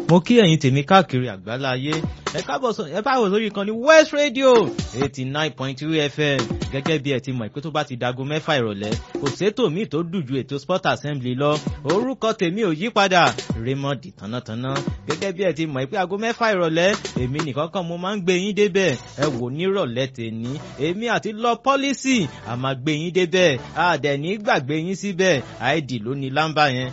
mo kí ẹ̀yin tèmi káàkiri àgbáláyé ẹ káàbọ̀ sọ ẹ báwo sórí ìkànnì West Radio eighty nine point three FM gẹ́gẹ́ bí ẹ ti mọ̀ pé tó bá ti dago mẹ́fà ìrọ̀lẹ́ kò sétò míì tó dùn ju ètò sport assembly lọ orúkọ tèmi ò yí padà Raymond tánátáná gẹ́gẹ́ bí ẹ ti mọ̀ pé aago mẹ́fà ìrọ̀lẹ́ èmi nìkan kan mo máa ń gbé yín débẹ̀ ẹ wò nírọ̀lẹ́ tèmi èmi àti lọ pọ́lísì a máa gbé yín débẹ̀ a dẹ̀ ní gbàgbé yín síbẹ̀ àìdì ló ní lámbà yẹn.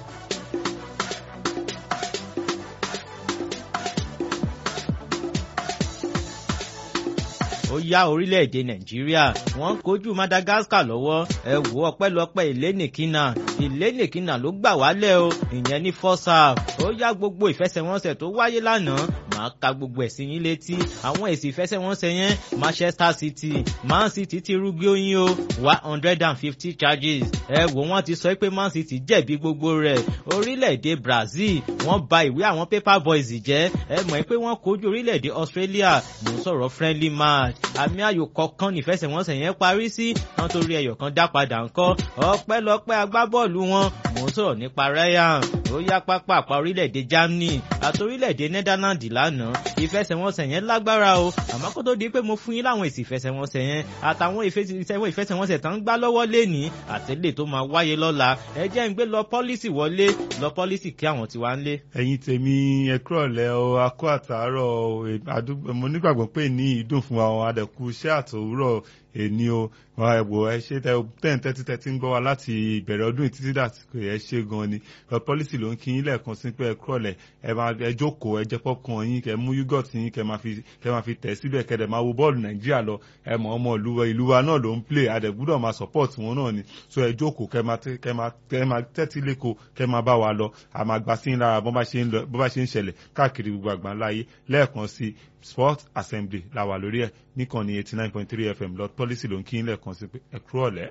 ó yá orílẹ̀-èdè nàìjíríà wọ́n kojú madagascar lọ́wọ́ ẹ wò ọpẹ́lọpẹ́ ìlénìkínà ìlénìkínà ló gbà wálẹ̀ o ìyẹn ní first half ó yá gbogbo ìfẹsẹ̀wọnsẹ̀ tó wáyé lánàá máa ka gbogbo ẹ̀ sí yín létí àwọn èsì ìfẹsẹ̀wọnsẹ̀ yẹn manchester city man city ti rúgbó yín o one hundred and fifty charges ẹ wò wọ́n ti sọ pé man city jẹ̀bi gbogbo rẹ̀ orílẹ̀-èdè brazil wọ́n ba ìwé àwọn paper boys jẹ́ ẹ mọ̀ pé wọ́n kojú orílẹ̀-èdè australia mò ń sọ̀rọ̀ friendly match àmì ayò kọ̀ọ̀kan nífẹsẹ̀wọnsẹ̀ yẹn parí sí wọn torí ẹyọ kan dá padà ńkọ́ ọpẹ́lọpẹ́ agbábọ́ọ̀lù wọn mò ń sọ̀rọ̀ nípa Ryan ó yá pápá àpá orílẹ̀-èdè Germany àti orílẹ̀-èdè Netherlands lánàá ìfẹsẹ̀wọnsẹ̀ yẹn lágbára o àmọ́ kó tó di pé mo fún yín láwọn èsì ìfẹsẹ̀wọnsẹ̀ yẹn àtàwọn ìfẹsẹ̀wọnsẹ̀ tán ń gbá lọ́wọ́ lẹ́ni àtẹ̀lé tó máa wáyé lọ́la ẹ jẹ́ ń gbé lọ pọ́lísì wọlé lọ pọ́lísì kí àwọn tiwa ń lé. ẹ̀yin tèmi ẹ kúrọ̀lẹ́ o akó àtàárọ̀ mo nígbàgbọ́ pé ní ìdùn fún àwọn adẹ̀kú iṣẹ́ àtòwúrọ̀ èní o ẹ̀wò ẹ ṣe ten thirty thirty ń gbọ́ wa láti ìbẹ̀rẹ̀ ọdún títí dàsìkò ẹ ṣe gan ni pọ́lísì ló ń kí yín lẹ́ẹ̀kan sí pé ẹ kúrọ̀lẹ́ ẹ máa ẹ jókòó ẹ jẹ popcorn yín kẹ mú yúgọ̀t yín kẹ máa fi kẹ máa fi tẹ̀ síbẹ̀ kẹ dẹ̀ máa wo bọ́ọ̀lù nàìjíríà lọ ẹ mọ̀ ọmọ ìlú wa ìlú wa náà ló ń play adẹ̀gbúdọ̀ máa support wọn náà ni so ẹ jókòó kẹ máa kẹ máa kẹ máa tẹ́tí lẹ́kọ̀ọ́ kẹ máa bá wa lọ àmà gbà sí lára bó bá ṣe ń ṣẹlẹ̀ káàkiri gbogbo àgbáńláyé lẹ́ẹ̀kan sí sport assembly la wà lórí ẹ̀ níkànnì eighty nine point three fm lọ pọ́lísì ló ń kí ń lẹ́ẹ̀kan sí pé ẹ kúrò ọ̀lẹ́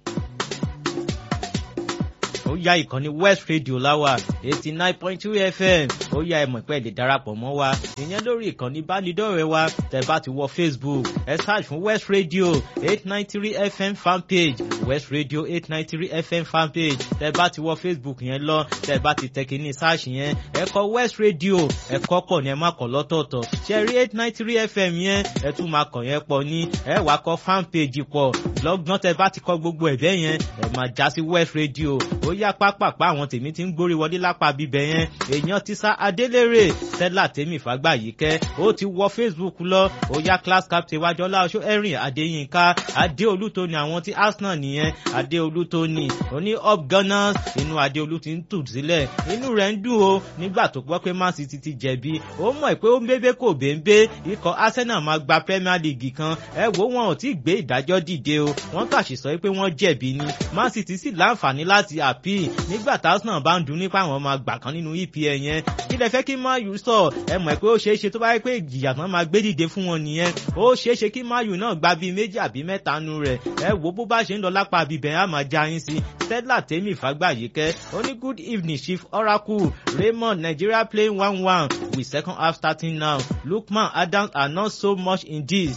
ó yá ìkànnì west radio láwà eighty nine point two fm ó yá ẹmọ ìpẹ́ lè darapọ̀ mọ́ wa ìyẹn lórí ìkànnì ìbánidọ́rẹ̀ẹ́ wa tẹ́ bá ti wọ facebook ẹ search fún west radio eight nine three fm fanpage west radio eight nine three fm fanpage tẹ́ bá ti wọ facebook yẹn lọ tẹ́ bá ti tẹ kíní search yẹn ẹ kọ west radio ẹ kọ pọ̀ ní ẹ má kọ lọ́tọ̀ọ̀tọ̀ ṣe rí eight nine three fm yẹn ẹ tún máa kàn yẹn pọ̀ ní ẹ wá kọ fanpage pọ̀ lọ́gbọ́n tẹ́ bá ti kọ gbogbo ẹ̀bẹ̀ yẹn ẹ máa já sí west radio ó yá pápápá àwọn tèmi ti ń gbórí wọlé lápá bíbẹ yẹn èèyàn ti sá adélèrè stella tèmi fàgbà yìí kẹ ó ti wọ facebook lọ ó yá class captain wájú ọláṣọ erin adéyínká adéolú tó ní àwọn tí arsenal nìyẹn adéolú tó ní oní up gunners inú adéolú ti ń tù sílẹ̀ inú rẹ̀ ń dùn o nígbà tó gbọ́ pé man city ti jẹ̀bi ó mọ̀ pé ó ń bébé kò béńbé ikọ̀ arsenal máa gba premier league kan ẹ wo wọn ò tí ì gbé ìdájọ́ dìde o wọ́n kàṣì sọ pé wọ́n jẹ̀bi ni man city sì láǹfààní láti àpíì nígbà táwọn bá ń dun nípa àwọn máa gbà kan nínú EPL yẹn kí lẹ fẹ́ kí mayu sọ ẹ mọ̀ pé ó ṣeé ṣe tó bá yẹ pé ìjìyà tán máa gbé dìde fún wọn nìyẹn ó ṣeé ṣe kí mayu náà gba bíi méjì àbí mẹ́ta nu rẹ̀ ẹ wo bó bá ṣe ń lọ lápá abibẹ̀ á máa já yín sí stella tèmi fàgbàyíkẹ́ ó ní good evening chief oracle raymond nigeria playing one one with second half starting now lookman adams are not so much in this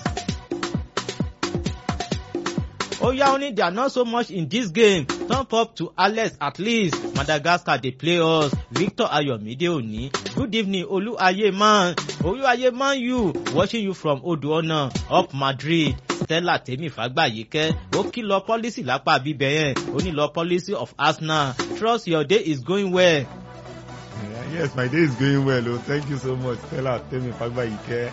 ó yá ó ní they are not so much in this game turn up to alex at least madagascar dey play us victor ayomide oni good evening oluaye man oluaye man you watching you from odoona up madrid stella tèmi fàgbàyíkẹ́ ó kìlọ̀ policy lápá bíbẹ̀ yẹn ó ní lọ policy of arsenal trust your day is going well. Yeah, yes my day is going well o oh. thank you so much stella tèmi fàgbàyíkẹ́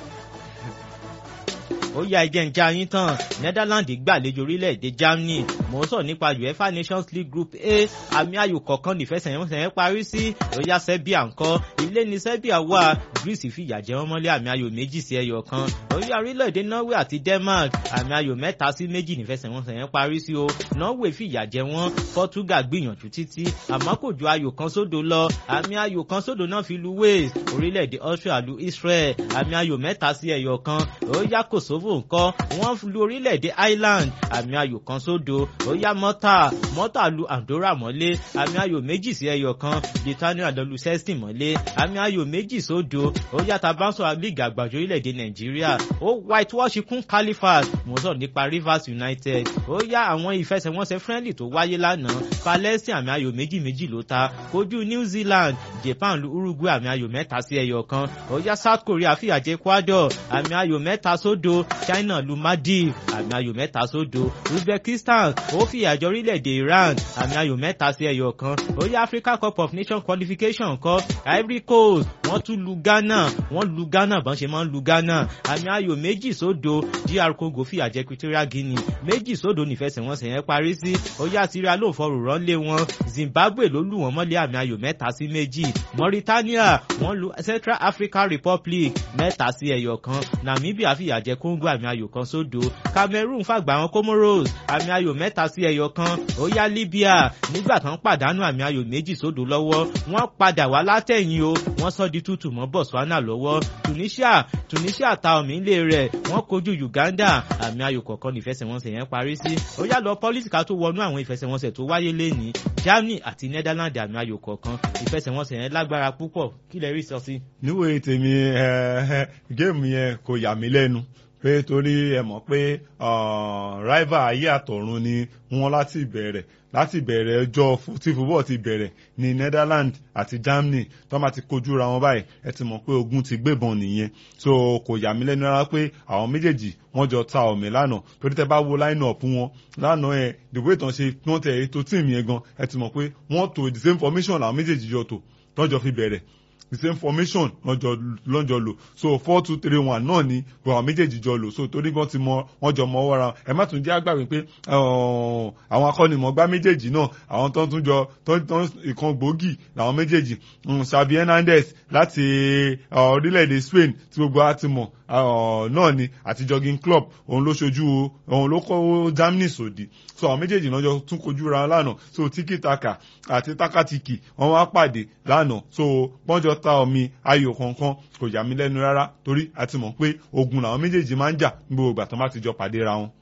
ó yá ẹjẹ́ ń já yín tán netherlands gbàlejò orílẹ̀-èdè germany mò ń sọ nípa uefa nations league group a àmì ayò kọ̀ọ̀kan nífẹsẹ̀yẹnsẹ̀ yẹn parí sí ó yá serbia ńkọ́ ilé ní serbia wà greece fìyà jẹ wọ́n mọ́lé àmì ayò méjì sí ẹyọ kan ó yá orílẹ̀-èdè norway àti denmark àmì ayò mẹ́ta sí méjì nífẹsẹ̀yẹnsẹ̀ yẹn parí sí o norway fìyà jẹ wọ́n portugal gbìyànjú títí àmọ́ kò ju ayò kan sódò lọ àmì ayò kan sódò náà fi lu wales orílẹ̀-èdè austria lu israel àmì ayò mẹ́ta sí ẹyọ kan ó yá kosovo kosovo ńkọ́ wọ́n lu orílẹ̀-èdè ireland àmì ayò kan sódo ó yá mọ́tà mọ́tà lu andorra mọ́lé àmì ayò méjì sí ẹyọ kan britania lọ lu sexton mọ́lé àmì ayò méjì sódo ó yá tabanso league àgbàjọ orílẹ̀-èdè nàìjíríà ó whitewash kún califas mo sọ nípa rivers united ó yá àwọn ìfẹsẹ̀wọnsẹ̀ friendly tó wáyé lánàá palestine àmì ayò méjì méjì ló ta kojú new zealand japan lu uruguay àmì ayò mẹ́ta sí ẹyọ kan ó yá south korea fìyàjẹ ecuador àmì ayò mẹ́ta sódo china lu maldives àmì ayò mẹ́ta sódo uzbekistan ó fìyàjọ orílẹ̀-èdè iran àmì ayò mẹ́ta sí ẹyọ kan ó yá africa cup of nations qualification kọ́ ivory coast wọ́n tún lu ghana wọ́n lu ghana bọ́n ṣe máa ń lu ghana àmì ayò méjì sódo dr congo fìyàjẹ equatorial guinea méjì sódo nífẹsẹ̀wọnsẹ̀ yẹn parí sí ó yá syria ló fọrùn ránlé wọn zimbabwe ló lù wọ́n mọ́lé àmì ayò mẹ́ta sí méjì mauritania wọ́n lu central african republic mẹ́ta sí ẹyọ kan namibia fìyàjẹ congo àmì ayò kan sódo cameroon fàgbà wọn comoros àmì ayò mẹ́ta sí ẹyọ kan ó yá libya nígbà tán pàdánù àmì ayò méjì sódo lọ́wọ́ wọ́n padà wá látẹ̀yìn o wọ́n sọ di tútù mọ́ botswana lọ́wọ́ tunisia tunisia ta omi ilé rẹ̀ wọ́n kojú uganda àmì ayò kọ̀ọ̀kan nífẹsẹ̀wọnsẹ̀ yẹn parí sí ó yá lọ pọ́lísìkà tó wọnú àwọn ìfẹsẹ̀wọnsẹ̀ tó wáyé lẹ́nìí germany àti netherlands àmì ayò kọ̀ọ̀kan ìfẹsẹ̀wọnsẹ̀ yẹn lágbára púpọ̀ kí lẹ rí sọ sí. níwèé tèmi géèmù yẹn kò yà mí lẹ́nu pé torí ẹ mọ̀ pé rival ayé àtọ̀run ni wọ́n láti ìbẹ̀rẹ̀ láti ìbẹ̀rẹ̀ ọjọ́ tí football ti bẹ̀rẹ̀ ní Netherlands àti Germany tó máa ti kojú ra wọn báyìí ẹ ti mọ̀ pé ogun ti gbébọn nìyẹn so kò yà mí lẹ́nu rárá pé àwọn méjèèjì wọ́n jọ ta ọ̀mì lánàá torí tẹ bá wo line up wọn lánàá ẹ the way tán ṣe wọ́n tẹ̀ ètò tíìmù yẹn gan ẹ ti mọ̀ pé wọ́n to the same formation làwọn méjèèjì jọ tò tọ́jọ́ fi bẹ̀rẹ̀ the same formation lọ́jọ́ lò so four two three one náà ni àwọn méjèèjì jọ lò so torí gan ti mọ wọ́n jọ mọ ọwọ́ ra ẹ má tún jẹ́ àgbàgbé pé àwọn akọ́nimọ̀gbá méjèèjì náà àwọn tó ń tún jọ tó ń ìkan gbòógì làwọn méjèèjì Xavi Hernandez láti orílẹ̀-èdè Spain tí gbogbo wa ti mọ̀ náà ni àti jogging club òun ló ṣojú òun ló kọ́ Germany sòdì so àwọn méjèèjì náà jọ tún kojú ra lánàá so tiki taka àti takatiki wọ́n wá pàdé lánàá so pọ́njọ ta omi ayò kankan kò yà mí lẹ́nu rárá torí a ti mọ̀ pé ogun làwọn méjèèjì máa ń jà ní gbogbo ìgbà tó bá ti jọ pàdé ra wọn.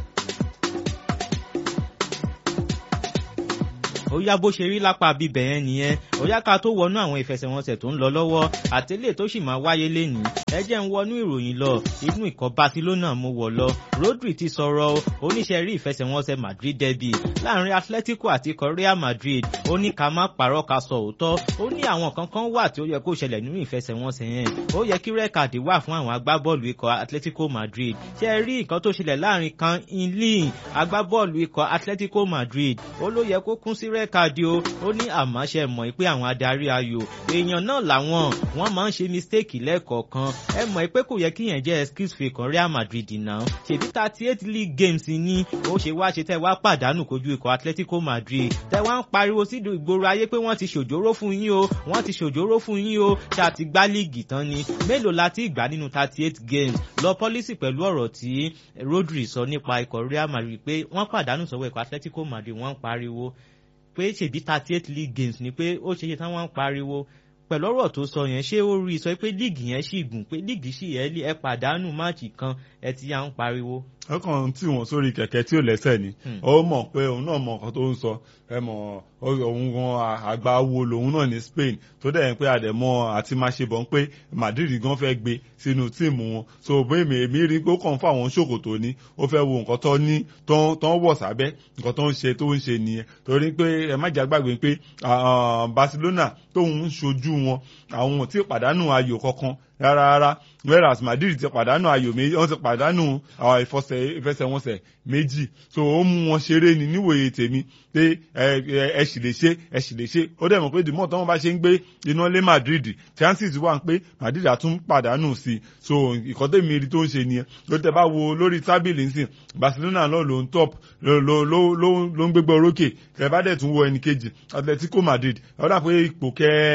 ó yá bó ṣe rí lápá bíbẹ̀ yẹn nìyẹn ó yá ká tó wọnú àwọn ìfẹsẹ̀wọnsẹ̀ tó ń lọ lọ́wọ́ àtẹ̀lé tó sì máa wáyé lénìí ẹ jẹ́ ń wọnú ìròyìn lọ inú ikọ̀ Barcelona mo wọ̀ lọ Rodri ti sọ̀rọ̀ oníṣẹ́ rí ìfẹsẹ̀wọnsẹ̀ Madrid derby láàrin Atletico àti ikọ̀ Real Madrid ó ní ká má parọ́ ká sọ òótọ́ ó ní àwọn kankan wà tí ó yẹ kó ṣẹlẹ̀ nínú ìfẹsẹ̀wọnsẹ̀ yẹn ó yẹ kí rẹ́kàdì wà fún àwọn agbábọ́ọ̀lù ikọ̀ Atletico Madrid ṣé ẹ rí nǹkan tó ṣẹlẹ̀ láàrin kan inlin agbábọ́ọ̀lù ikọ̀ Atletico Madrid ó ló yẹ kó kún sí rẹ́kàdì o ó ní àmọ́ ṣe mọ̀ pé àwọn adarí ayò èèyàn náà làwọn wọ́n máa ń ṣe mistake lẹ́ẹ̀kọ̀ọ̀kan ẹ mọ̀ pé kò yẹ kí yẹn jẹ́ excuse fún ikọ̀ Real Madrid náà ṣèbí thirty eight league games ní ó ṣe wá ṣe tẹ́ wá pàdánù kojú ikọ̀ Atletico Madrid tẹ́ wá ń pariwo sí ìgboro ayé pé wọ́n ti ṣòjóró fún yín o wọ́n ti ṣòjóró fún yín o ṣá ti gbá líìgì tán ni mélòó la ti gbà nínú thirty eight games lọ pọ́lísì pẹ̀lú ọ̀rọ̀ tí Rodri sọ nípa ikọ̀ Real Madrid pé wọ́n pàdánù sọ́wọ́ ikọ̀ Atletico Madrid wọ́n ń pariwo pé ṣèbí thirty eight league games ni pé ó ṣe ṣe táwọn ń pariwo pẹ̀lú ọ̀rọ̀ tó sọ yẹn ṣé ó rí i sọ pé líìgì yẹn ṣì gùn pé líìgì ṣì yẹn ẹ pàdánù máàcì kan ẹ ti yà ń pariwo. ọkàn tí wọn sórí kẹ̀kẹ́ tí ò lẹ́sẹ̀ ni ó mọ̀ pé òun náà mọ̀ nǹkan tó ń sọ ẹ mọ̀ òun gan àgbà wo lòun náà ní Spain tó dẹ̀ ń pé àdẹ̀mọ́ àti máa ṣe bọ̀ ń pé Madrid gan fẹ́ gbé sínú tíìmù wọn so bó èmi èmi rí pé ó kàn fún àwọn ṣòkòtò ní ó fẹ́ wo nǹkan tó ní tó ń wọ̀ sábẹ́ nǹkan tó ń ṣe tó ń ṣe nìyẹn torí pé ẹ má jà gbàgbé pé Barcelona tóun ń ṣojú wọn àwọn ò tí ì pàdánù ayò kankan rárá rárá whereas Madrid ti pàdánù ayò méjì wọ́n ti pàdánù ìfẹsẹ̀wọnsẹ̀ méjì so ó mú wọn ṣeré ni níwòye tèmi pé ẹ sì lè ṣe ẹ sì lè ṣe ó dẹ̀ mọ̀ pé dìmọ̀ tí wọ́n bá ṣe ń gbé iná lé Madrid chances wà pé Madrid àtún pàdánù sí i so ìkọ́tẹ́ mi rí tó ń ṣe nìyẹn ló tẹ́ bá wo lórí tábìlì nsìn Barcelona náà ló ń top ló ń gbégbá orókè tẹ́ bá dẹ̀ tún wo ẹnì kejì Atletico Madrid ó dà pé ipò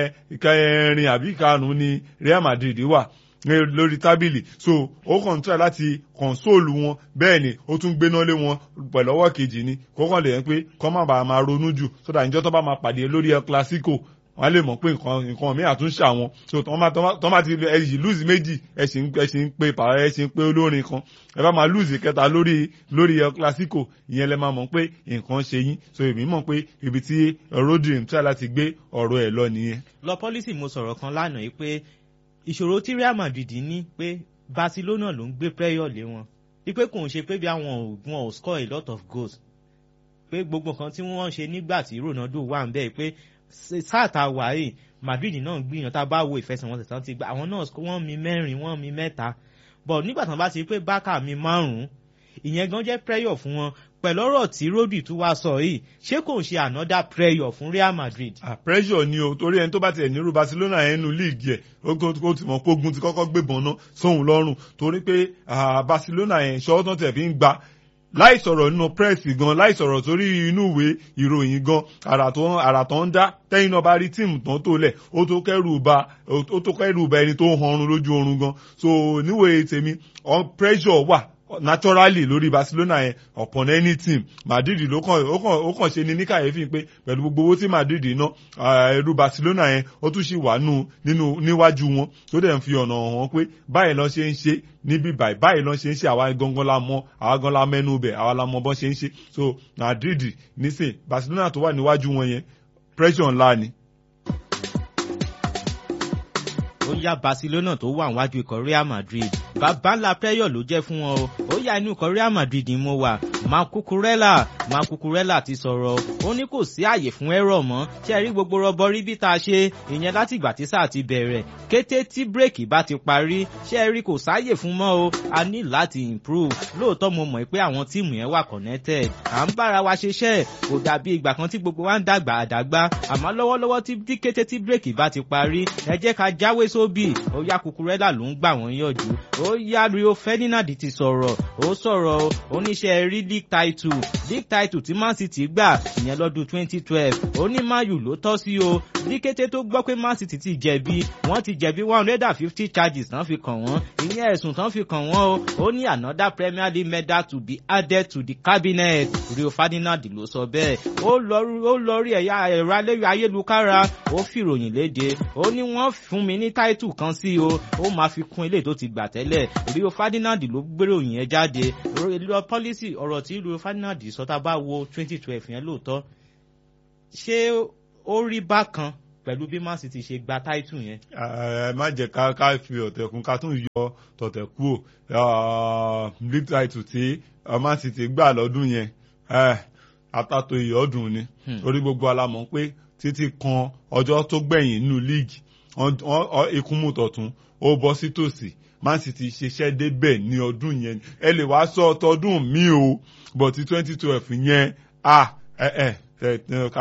kẹrin àbí karùn-ún ni Real Madrid wà lórí tábìlì so ó kàn try láti kọ̀nsóòlù wọn bẹ́ẹ̀ ni ó tún gbéná lé wọn pẹ̀lú ọwọ́ kejì ni kókàn lè yẹn pé kọ́ má bàa máa ronú jù sódà ìjọ tó bá máa pàdé lórí El Clasico wọ́n á lè mọ̀ pé nǹkan nǹkan mi àtúnṣe àwọn so tọ́ bá tọ́ bá ti ẹ yìí lùzì méjì ẹ sì ń ẹ sì ń pe pàrọ̀ ẹ sì ń pe olórin kan ẹ bá máa lùzì kẹta lórí lórí El Clasico ìyẹn lẹ máa mọ̀ pé nǹkan ṣe yín so èmi mọ̀ pé ibi tí Rodri ń try láti gbé ọ̀rọ̀ ẹ̀ lọ nìyẹn. lọ pọ́lísì mo sọ̀rọ̀ kan lánàá yìí pé ìṣòro tí Real Madrid ní pé Barcelona ló ń gbé pressure lé wọn wípé kò ń ṣe pé bí àwọn wọn ò score a lot of goals pé gbogbo nǹkan tí wọ́n ṣe nígbà tí Ronaldo wà ń bẹ́ẹ̀ pé sáà tá a wà yìí Madrid náà gbìyànjú tá a bá wo ìfẹsẹ̀wọnsẹ̀ tán ti gbà àwọn náà wọ́n mi mẹ́rin wọ́n mi mẹ́ta bọ̀ nígbà tán bá ti pé Barca mi márùn-ún ìyẹn gan jẹ́ pressure fún wọn pẹ̀lú ọ̀rọ̀ tí Rodri tún wá sọ yìí ṣé kò ń ṣe another pressure fún Real Madrid. ah pressure ni o torí ẹni tó bá tiẹ̀ nírú Barcelona yẹn nu líìgì ẹ̀ ó ti mọ̀ pé ogun ti kọ́kọ́ gbébọn náà sóhun lọ́rùn torí pé Barcelona yẹn ṣọwọ́ tán tẹ̀ fi ń gba láì sọ̀rọ̀ nínú pírẹ́sì gan láì sọ̀rọ̀ sórí inú ìwé ìròyìn gan àrà tó àrà tó ń dá tẹ́yìn náà bá rí tíìmù tán tó lẹ̀ ó tó kẹ́rù ba ó tó kẹ́rù ba ẹni tó ń hanrun lójú oorun gan so níwèé tèmi pressure wà naturally lórí Barcelona yẹn upon any team Madrid ló kàn ó kàn ó kàn ṣe ni ní kàyéfì pé pẹ̀lú gbogbo owó tí Madrid ná ẹrú Barcelona yẹn ó tún ṣì wà nù nínú níwájú wọn tó dẹ̀ ń fi ọ̀nà hàn pé báyìí lọ́n ṣe ń ṣe níbí báyìí báyìí lọ́n ṣe ń ṣe àwa gangan la mọ̀ àwa gan la mẹ́nu bẹ̀ àwa la mọ̀ bọ́n ṣe ń ṣe so Madrid nísìn Barcelona tó wà níwájú wọn yẹn pressure ńlá ni ó yá Barcelona tó wà níwájú ikọ̀ Real Madrid bàbá ńlá pressure ló jẹ́ fún wọn o ó yá inú ikọ̀ Real Madrid ni mo wà Marc Cucurella Marc Cucurella ti sọ̀rọ̀ ó ní kò sí àyè fún ẹ̀rọ mọ́ ṣé ẹ rí gbogbo rọbọ rí bí tá a ṣe ìyẹn láti ìgbà tí sáà ti bẹ̀rẹ̀ kété tí bírèkì bá ti parí ṣé ẹ rí kò sáàyè fún mọ́ o a ní láti improve lóòótọ́ mo mọ̀ pé àwọn tíìmù yẹn wà connected à ń bára wa ṣiṣẹ́ kò dàbí ìgbà kan tí gbogbo wa ń dàgbà àdàgbà àmọ́ lọ́wọ́lọ́wọ́ tí kété tí bírèkì bá ti parí ẹ jẹ́ ká jáwé sóbì ó yá Cucurella ló ń gbà wọ́n yànjú ó yá Rio Ferdinand ti sọ̀rọ̀ ó sọ̀rọ̀ oníṣẹ́ rí league title league title tí Man City gbà ìyẹn lọ́dún twenty twelve ó ní Man U ló tọ́ sí o ní kété tó gbọ́ pé Man City ti jẹ̀bi wọ́n ti jẹ̀bi one hundred and fifty charges tán fi kàn wọ́n ìyẹn ẹ̀sùn tán fi kàn wọ́n o ó ní another Premier League medal to be added to the cabinet Rio Ferdinand ló sọ bẹ́ẹ̀ ó lọ rí ẹ̀yà ẹ̀rọ ayélujára ó fìròyìn léde ó ní wọ́n fún mi ní title kan sí o ó máa fi kún ilé tó ti gbà tẹ́lẹ̀ Rio Ferdinand ló gbéròyìn yẹn jáde lọ pọ́lísì ọ̀rọ̀ tí Rio Ferdinand sọ tá a bá wo twenty twelve yẹn lóòótọ́ ṣé ó rí bákan pẹ̀lú bí Man City ṣe gba táìtù yẹn. ẹ má jẹ́ ká ká fi ọ̀tẹ̀kùn ká tún yọ tọ̀tẹ̀ kúrò league title tí Man City gbà lọ́dún yẹn àtàtò ìyọ́dún ni torí gbogbo alamọ̀ pé títí kan ọjọ́ tó gbẹ̀yìn nínú league ikúnmù tọ̀tún ó bọ́ sí tòsí Man City ṣiṣẹ́ débẹ̀ ní ọdún yẹn ẹ lè wá sọ ọtọdún mi o but twenty twelve yẹn ah ẹ ẹ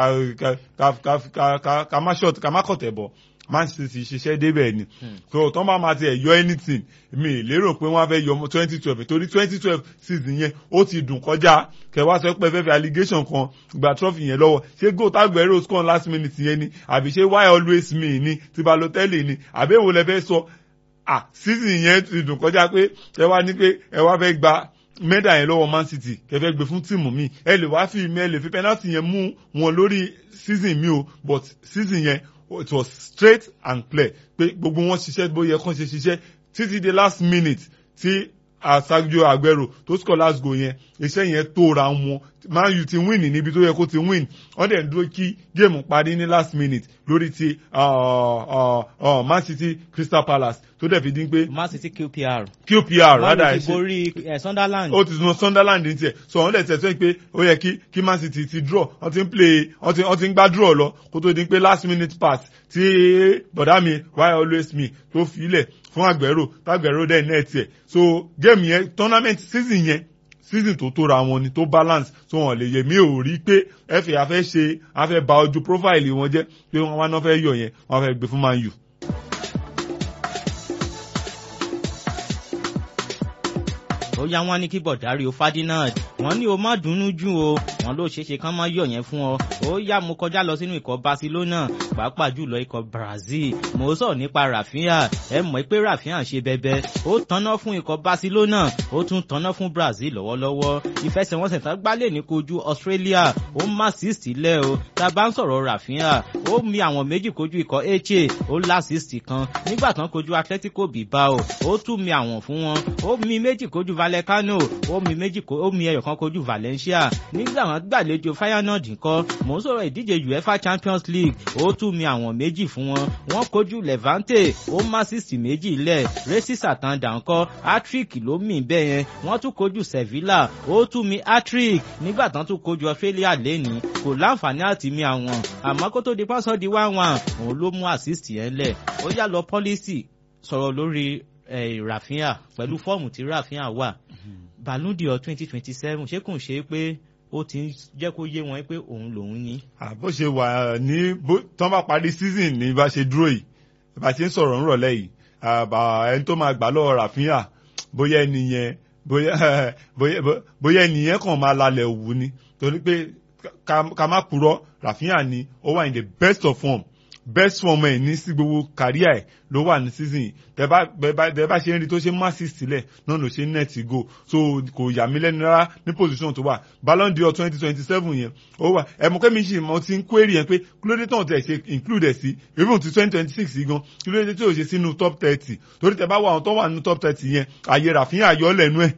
ká má ṣọ̀tì ká má kọ̀tẹ̀ bọ̀ Man City ṣiṣẹ́ débẹ̀ ni so tó bá máa tiẹ̀ yọ anything mi lérò pé wọ́n á fẹ́ yọ twenty twelve torí twenty twelve season yẹn ó ti dùn kọjá kẹwàá sọ pé fẹ́fẹ́ allegation kan gba trophy yẹn lọ́wọ́ ṣé goal tágbẹ̀rẹ̀ score last minute yẹn ni àbí ṣé why always me ni ti Balotelli ni àbí èwo lẹ fẹ́ sọ ah season yẹn ti dùn kọjá pé ẹ wá ní pé ẹ wá fẹ́ gba mẹ́dà yẹn lọ́wọ́ Man City kẹfẹ́ gbé fún tíìmù mi ẹ lè wá fi mi ẹ lè fi penalty yẹn mú wọn lórí season mi o but season yẹn it was straight and clear pé gbogbo wọn ṣiṣẹ́ bó yẹ kán ṣe ṣiṣẹ́ títí the last minute tí Sergio Aguero tó score last goal yẹn iṣẹ́ yẹn tóra wọn Man U ti win níbi tó yẹ kó ti win wọ́n dẹ̀ ń dúró kí géèmù parí ní last minute lórí ti Man City Crystal Palace tó dẹ̀ fi dín pé. Man City QPR. QPR rádà ẹ̀ ṣe. wọ́n ti borí Sunderland. ó ti sun Sunderland ní tiẹ̀ so wọ́n dẹ̀ tẹ̀sọ́ pé ó yẹ kí kí Man City ti draw wọ́n ti ń play wọ́n ti wọ́n ti ń gbá draw lọ kó tó dín pé last minute pass tí bọ̀dá mi why always me tó fi ilẹ̀ fún Aguero tágbẹ̀rò dẹ̀ net ẹ̀ so game yẹn tournament season yẹn season tó tóra wọn ni tó balance so wọn lè yẹ mí ò rí pé fa afẹ́ ṣe afẹ́ ba ojú profile wọn jẹ́ pé wọ́n wá náà fẹ́ yọ yẹn wọ́n fẹ́ gbé fún Man U. ó ó yá wọn ní kí bọ̀dárí o Ferdinand wọ́n ní o má dunnú jù o wọ́n ló ṣeéṣe kán má yọ̀ yẹn fún ọ ó yá mo kọjá lọ sínú ikọ̀ Barcelona pàápàá jùlọ ikọ̀ Brazil mo sọ nípa Rafinha ẹ mọ̀ pé Rafinha ṣe bẹbẹ ó tanná fún ikọ̀ Barcelona ó tún tanná fún Brazil lọ́wọ́lọ́wọ́ ìfẹsẹ̀wọnsẹ̀ tán gbálẹ̀ ní kojú Australia ó má sísì lẹ̀ o tá a bá ń sọ̀rọ̀ Rafinha ó mi àwọn méjì kojú ikọ̀ Eche ó lásìsì kan nígbà tán kojú Atletico Bilbao ó tún mi àwọn fún wọn ó mi méjì kojú Vallecano ó mi méjì ó mi ẹyọ kan kojú Valencia nígbà wọn gbàlejò Feyenoord nǹkan mò ń sọ̀rọ̀ ìdíje UEFA Champions League ó tún mi àwọn méjì fún wọn wọ́n kojú Levante ó má sísì méjì lẹ̀ Racing Santander ńkọ́ hat-trick ló mì bẹ́ẹ̀ yẹn wọ́n tún kojú Sevilla ó tún mi hat-trick nígbà tán tún kojú Australia lẹ́ni kò láǹfààní àti mi àwọn àmọ́ kó tó di pásọ̀ di one one òun ló mú assist yẹn lẹ̀ ó yá lọ policy sọ̀rọ̀ lórí Rafinha pẹ̀lú fọ́ọ̀mù tí Rafinha wà Ballon d'Or twenty twenty seven ṣé kò ń ṣe pé ó ti ń jẹ́ kó yé wọn pé òun lòun ní. bó ṣe wà ní tán bá parí season ní bá ṣe dúró yìí bá ṣe ń sọ̀rọ̀ ńrọ̀lẹ́ yìí ẹni tó máa gbà lọ́wọ́ Rafinha bóyá ẹni yẹn bóyá ẹni yẹn kàn máa lalẹ̀ òwú ni torí pé ká má purọ́ Rafinha ni ó wà in the best of form best form ẹ̀ ní sí gbogbo kàríà ẹ̀ ló wà ní season tẹ bá ṣe ń rí tó ṣe má sí sílẹ̀ náà ló ṣe ń net go so kò yà mí lẹ́nu rárá ní position tó wà Ballon d'Or twenty twenty seven yẹn ó wà ẹ̀mú kẹ́mi ṣì mọ ti ń query yẹn pé kí ló dé tán tẹ̀ ṣe include ẹ̀ sí even ti twenty twenty six yìí gan kí ló dé tí ò ṣe sínú top thirty torí tẹ bá wà àwọn tó wà nínú top thirty yẹn àyè Rafinha yọ lẹ́nu ẹ̀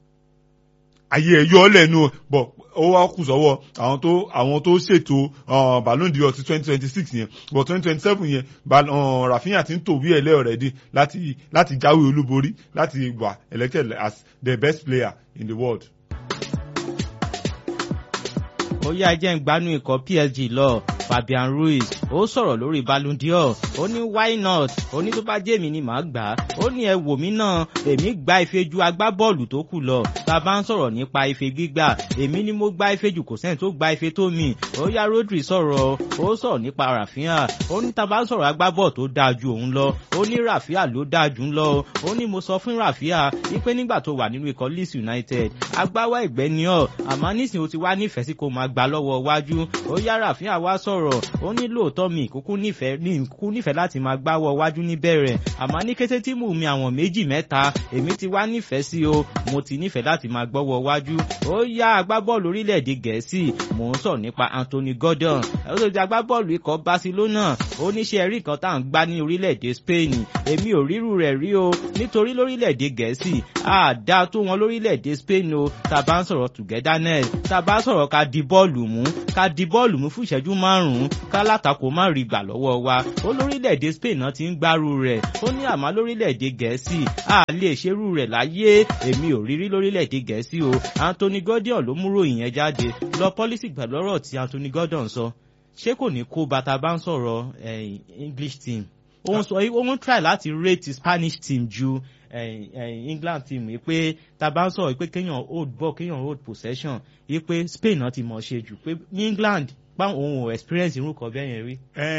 àyè ẹ̀ yọ lẹ́nu bọ̀ ó wá kù sọ́wọ́ àwọn tó àwọn tó ṣètò Ballon d'Or ti twenty twenty six yẹn but twenty twenty seven yẹn Rafinha ti ń tò wí ẹ̀lẹ́ already láti láti jáwé olúborí láti wà elected as the best player in the world. ó yá jẹ́ ń gbanú ikọ̀ PSG lọ Fabian Ruiz ó sọ̀rọ̀ lórí Ballon d'Or ó ní why not ó ní tó bá jẹ́ èmi ni màá gbà á ó ní ẹ wò mí náà èmi gba ife ju agbábọ́ọ̀lù tó kù lọ tá a bá ń sọ̀rọ̀ nípa ife gbígbà èmi ni mo gba ife jù kò sẹ́ni tó gba ife tó mi ó yá Rodri sọ̀rọ̀ ó sọ̀rọ̀ nípa Rafinha ó ní tá a bá ń sọ̀rọ̀ agbábọ́ọ̀lù tó dáa ju òun lọ ó ní Rafinha ló dáa jù ń lọ ó ní mo sọ fún Rafinha wípé nígbà tó wà nínú ikọ̀ Leeds United agbáwá ẹ̀gbẹ́ ni ọ́ àmọ́ nísìnyí o ti wá nífẹ̀ẹ́ sí kó máa gbà lọ́wọ́ wájú ó yá Rafinha wá sọ̀rọ̀ ó ní lóòótọ́ mi ìkúkú nífẹ̀ẹ́ ní ìkúkú nífẹ̀ẹ́ láti máa gbáwọ́ wájú níbẹ̀rẹ̀ àmọ́ ní kété tí mò ń mi àwọn méjì mẹ́ta èmi ti wá nífẹ̀ẹ́ sí o mo ti nífẹ̀ẹ́ láti máa gbọ́wọ́ wájú ó yá agbábọ́ọ̀lù orílẹ̀-èdè gẹ̀ẹ́sì mò ń sọ nípa Anthony Gordon ó tó di agbábọ́ọ̀lù ikọ̀ Barcelona ó níṣẹ́ rí nǹkan tá à ń gbá ní orílẹ̀-èdè Spain èmi ò ríru rẹ̀ rí o nítorí lórílẹ̀-èdè gẹ̀ẹ́sì àdá tó wọn lórílẹ̀-èdè Spain o tá a bá ń sọ̀rọ̀ togetherness tá a bá ń sọ̀rọ̀ ká di bọ́ọ̀lù mú ká di bọ́ọ̀lù mú fún ìṣẹ́jú márùn-ún ká látakò má rí gbà lọ́wọ́ wa ó lórílẹ̀‐èdè Spain náà ti ń gbárù rẹ̀ ó ní àmọ́ lórílẹ̀‐èdè Gẹ̀ẹ́sì a lè ṣerú rẹ̀ láyé èmi ò rírí lórílẹ̀‐èdè Gẹ̀ẹ́sì o Anthony Gordon ló múrò ìyẹn jáde lọ pọ́lísì pẹ̀lú ọ̀rọ̀ tí Anthony Gordon sọ ṣé kò ní kó bàtà bá ń sọ̀rọ̀ English team ó ń sọ ó ń try láti rate Spanish team ju England team yìí pé tá a bá ń sọ̀rọ̀ pé kéèyàn hold ball kéèyàn hold possession yìí pé Spain náà ti mọ̀ ṣe jù pé ní England báwọn òun ò experience irú kan bẹ́ẹ̀ yẹn rí.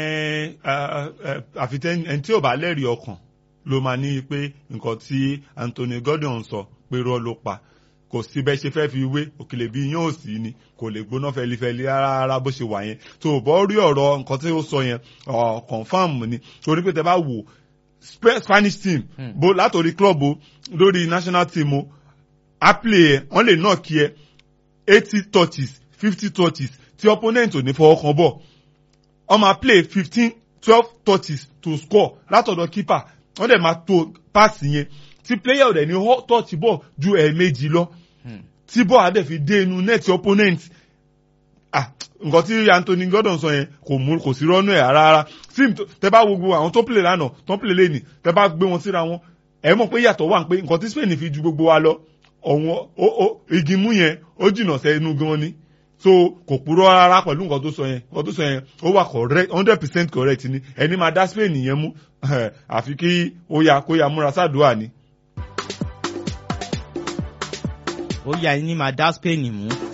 àfi ẹni tí ò bá lẹ́rìí ọkàn ló máa ní pé nǹkan tí Anthony Gordon sọ pé rọ́ ló pa kò sí bẹ́ẹ̀ ṣe fẹ́ fi wé òkèlè bíi yóò sí ni kò lè gbóná fẹlifẹli rárá bó ṣe wà yẹn tó o bọ́ rí ọ̀rọ̀ nǹkan tí ó sọ yẹn confam ni torí pé tẹ bá wò Spanish team bó látòrí club o lórí national team o a play ẹ wọ́n lè náà kí ẹ eighty touches fifty touches tí opponent ò ní fọwọ́ kan bọ̀ wọ́n máa play fifteen twelve touches to score látọ̀dọ̀ keeper wọ́n dẹ̀ máa to pass yẹn tí player ò dẹ̀ ní touch ball ju ẹ̀ẹ̀mejì lọ tí ball á dẹ̀ fi dé inú net opponent ah nǹkan tí Anthony Gordon sọ yẹn kò mú kò sí rọ́nú ẹ̀ rárá sim tẹ bá wo gbogbo àwọn tó play lánàá tó play lẹ́nì tẹ bá gbé wọn síra wọn ẹ mọ̀ pé yàtọ̀ wà pé nǹkan tí Spain fi ju gbogbo wa lọ ọ̀wọ́n igi mú yẹn ó jìnnà sẹ́nu gan ni so kò purọ́ rárá pẹ̀lú nǹkan tó sọ yẹn nǹkan tó sọ yẹn ó wà correct hundred percent correct ni ẹni máa dá Spain yẹn mú àfi kí ó yà kó yà múra sádùá ni. ó yà ní máa dá Spain mú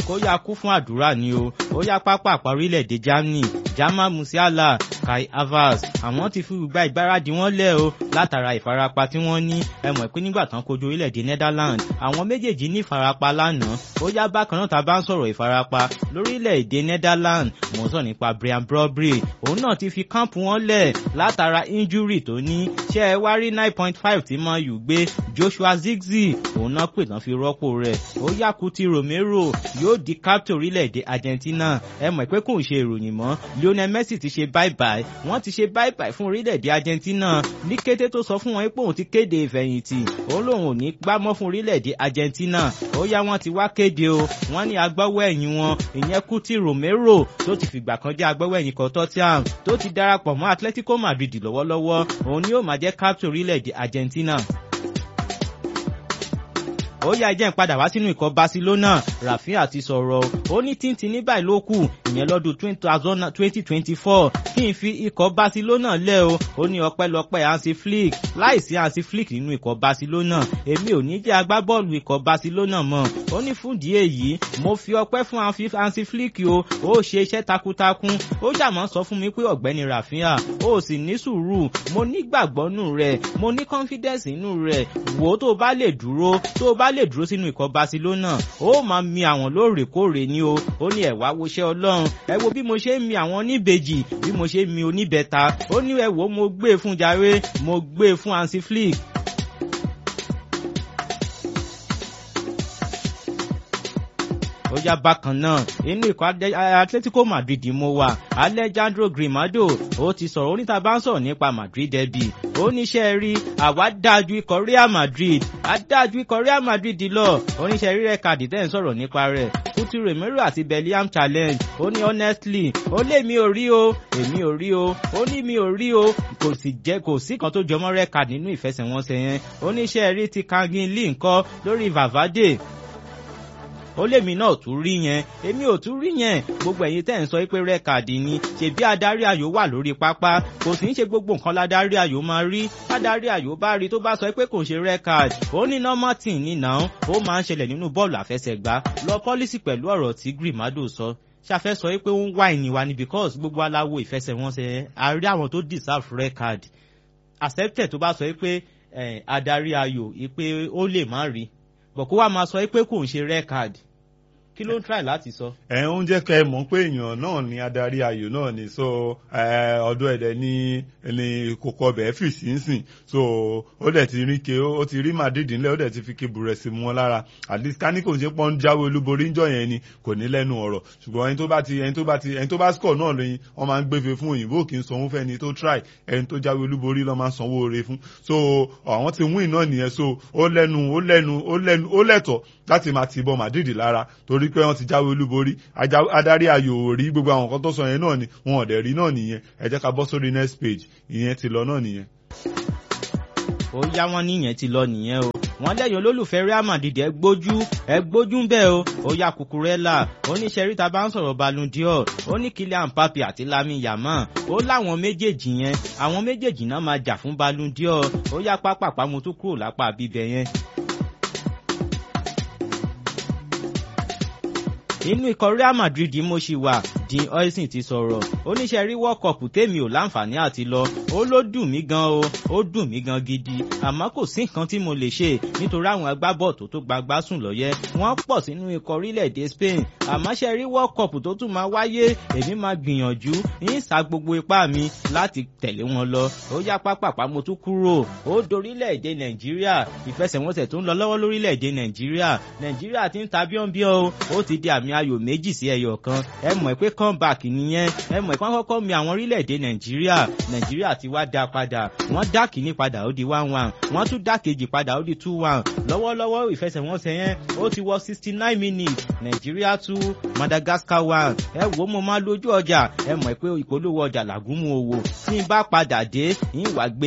kó yá kú fún àdúrà ni o ó yá pápá àpá orílẹ̀-èdè Germany Jamal Musiala Kai Havertz àwọn ti fi gba ìgbáradì wọn lẹ̀ o látara ìfarapa tí wọ́n ní ẹ mọ̀ pé nígbà tán kojú orílẹ̀-èdè Netherlands àwọn méjèèjì ní ìfarapa lánàá ó yá bákan náà tá a bá ń sọ̀rọ̀ ìfarapa lórílẹ̀-èdè Netherlands mò ń sọ nípa Brian Brobry òun náà ti fi kámpù wọn lẹ̀ látara injury tó ní ṣé ẹ wá rí nine point five tí Man U gbé Joshua Zirkzee òun náà pè tán fi rọ́pò rẹ̀ ó yá Kuti Romero yóò di captain orílẹ̀-èdè Argentina ẹ mọ̀ pé kò ń ṣe ìròyìn mọ́ Lionel Messi ti ṣe bye bye wọ́n ti ṣe bye bye fún orílẹ̀-èdè Argentina ní kété tó sọ fún wọn pé òun ti kéde ìfẹ̀yìntì òun lòun ò ní gbámọ́ fún orílẹ̀-èdè Argentina ó yá wọ́n ti wá kéde o wọ́n ní agbáwọ́ ẹ̀yìn wọn ìyẹn Kuti Romero tó ti fìgbà kan jẹ́ agbáwọ́ ẹ̀yìn kan Tottenham tó ti darapọ̀ mọ́ Atletico Madrid lọ́wọ́lọ́wọ́ òun ni yóò máa jẹ́ captain orílẹ̀-èdè Argentina ó yá jẹ́ ń padà wá sínú ikọ̀ Barcelona Rafinha ti sọ̀rọ̀ ó ní tíntín ní báyìí ló kù ìyẹn lọ́dún twenty twenty four kí n fi ikọ̀ Barcelona lẹ̀ o ó ní ọpẹ́lọpẹ́ Hansi Flick láìsí Hansi Flick nínú ikọ̀ Barcelona èmi ò ní jẹ́ agbábọ́ọ̀lù ikọ̀ Barcelona mọ́ ó ní fún ìdí èyí mo fi ọpẹ́ fún Hansi Flick o ó ṣe iṣẹ́ takuntakun ó jàmọ́ sọ fún mi pé ọ̀gbẹ́ni Rafinha ó sì ní sùúrù mo nígbàgbọ́ nù rẹ̀ mo ní confidence nù rẹ̀ wò ó tó bá lè dúró tó bá lè dúró sínú ikọ̀ Barcelona ó máa mi àwọn lóòrèkóòrè ni o ó ní ẹ̀wá woṣẹ́ Ọlọ́run ẹ wo bí mo ṣe ń mi àwọn oníbejì bí mo ṣe ń mi oníbẹ̀ta ó ní ẹ wo mo gbé fún jàre mo gbé fún Hansi Flick ó yá bákan náà inú ikọ̀ Atletico Madrid mo wà Alejandro Grimado ó ti sọ̀rọ̀ oníta bá ń sọ̀rọ̀ nípa Madrid derby ó níṣẹ́ rí àwa dájú ikọ̀ Real Madrid adájú ikọ̀ Real Madrid lọ oníṣẹ́ rí rẹ̀ kàdí tẹ́ ń sọ̀rọ̀ nípa rẹ̀ Kuti Romero àti Bellingham challenge ó ní honestly ó lé mi ò rí o èmi ò rí o ó ní mi ò rí o kò sì jẹ́ kò sí kan tó jọmọ́ rẹ̀ kàdí nínú ìfẹsẹ̀wọnsẹ̀ yẹn oníṣẹ́ rí ti Kangin Lee ńkọ́ lórí Valverde ó lèmi náà tún rí yẹn èmi ò tún rí yẹn gbogbo ẹ̀yin tẹ́ ń sọ pé rẹ́kàdì ni ṣèbí adarí ayò wà lórí pápá kò sì ń ṣe gbogbo nǹkan ladarí ayò máa rí adarí ayò bá rí tó bá sọ pé kò ń ṣe rẹ́kàdì ó ní nọ́mọ́tìn nínà ó máa ń ṣẹlẹ̀ nínú bọ́ọ̀lù àfẹsẹ̀gbá lọ pọ́lísì pẹ̀lú ọ̀rọ̀ tí Grimado sọ ṣàfẹ́ sọ pé ó ń wá ìníwa ni because gbogbo aláwo ìfẹsẹ̀wọnsẹ̀ a rí àwọn tó deserve record accepted tó bá sọ pé adarí ayò pé ó lè má rí bọ̀ kó wá máa sọ pé kò ń ṣe record kí ló ń try láti sọ. ẹ ń jẹ́ kẹ́ ẹ mọ̀ pé èèyàn náà ni adarí ayò náà ni so ọdún ẹ̀dẹ̀ ní ní kókó ọbẹ̀ fì sí ń sìn so ó dẹ̀ ti rí ke ó ti rí Madrid ńlẹ̀ ó dẹ̀ ti fi ke bùrẹ̀sì mú wọn lára at least ká ní kò ń ṣe pọ́n jáwé olúborí ńjọ́ yẹn ni kò ní lẹ́nu ọ̀rọ̀ ṣùgbọ́n ẹni tó bá ti ẹni tó bá ti ẹni tó bá score náà lóyin wọ́n máa ń gbéfe fún òyìnbó kì í sanwó fẹ́ni tó try ẹni tó jáwé olúborí lọ́ máa ń sanwó oore fún so àwọn ti win náà nìyẹn so ó lẹ́nu ó lẹ́nu ó lẹ́nu ó lẹ́tọ̀ láti máa ti bọ Madrid lára torí pé wọ́n ti jáwé olúborí adarí ayò rí gbogbo àwọn nǹkan tó sọ yẹn náà ni wọn ò dẹ̀ rí náà nìyẹn ẹ jẹ́ ká bọ́ sórí next page ìyẹn ti lọ náà nìyẹn. ó yá wọn níyẹn ti lọ nìyẹn o wọ́n lẹ́yìn olólùfẹ́ Real Madrid ẹ gbójú ẹ gbójú bẹ́ẹ̀ o ó yá Cucurella oníṣẹ́rí ta bá ń sọ̀rọ̀ Ballon d'Or ó ní Kylian Mbappe àti Lamine Yamal ó láwọn méjèèjì yẹn àwọn méjèèjì náà máa jà fún Ballon d'Or ó yá pápápá mo tún kúrò lápá bíbẹ̀ yẹn. inú ikọ̀ Real Madrid mo ṣì wà Dean Oisin ti sọ̀rọ̀ oníṣẹ́ rí World Cup tèmi ò láǹfààní àti lọ ó ló dùn mí gan o ó dùn mí gan gidi àmọ́ kò sí nǹkan tí mo lè ṣe nítorí àwọn agbábọ́ọ̀tù tó gbagbá sùn lọ́yẹ́ wọ́n pọ̀ sínú ikọ̀ orílẹ̀-èdè Spain àmọ́ ṣe rí World Cup tó tún máa wáyé èmi máa gbìyànjú ń sa gbogbo ipá mi láti tẹ̀lé wọn lọ ó yá pápápá mo tún kúrò ó dorílẹ̀-èdè Nàìjíríà ìfẹsẹ̀wọnsẹ̀ tó ń lọ lọ́wọ́ lórílẹ̀-èdè Nàìjíríà Nàìjíríà ti ń ta bíọ́nbíọ́ o ó ti di àmì ayò méjì sí ẹyọ kan ẹ mọ̀ pé comeback nìyẹn ẹ mọ̀ pé wọ́n kọ́kọ́ mi àwọn orílẹ̀-èdè nàìjíríà nàìjíríà ti wá dá padà wọ́n dá kìíní padà ó di one one wọ́n tún dá kejì padà ó di two one lọ́wọ́lọ́wọ́ ìfẹsẹ̀wọnsẹ̀ yẹn ó ti wọ sixty nine minutes nàìjíríà two madagascar one ẹ wò ó mo máa lójú ọjà ẹ mọ̀ pé ìpolówó ọjà làgúnmu owó tí n bá padà dé ń wá gbé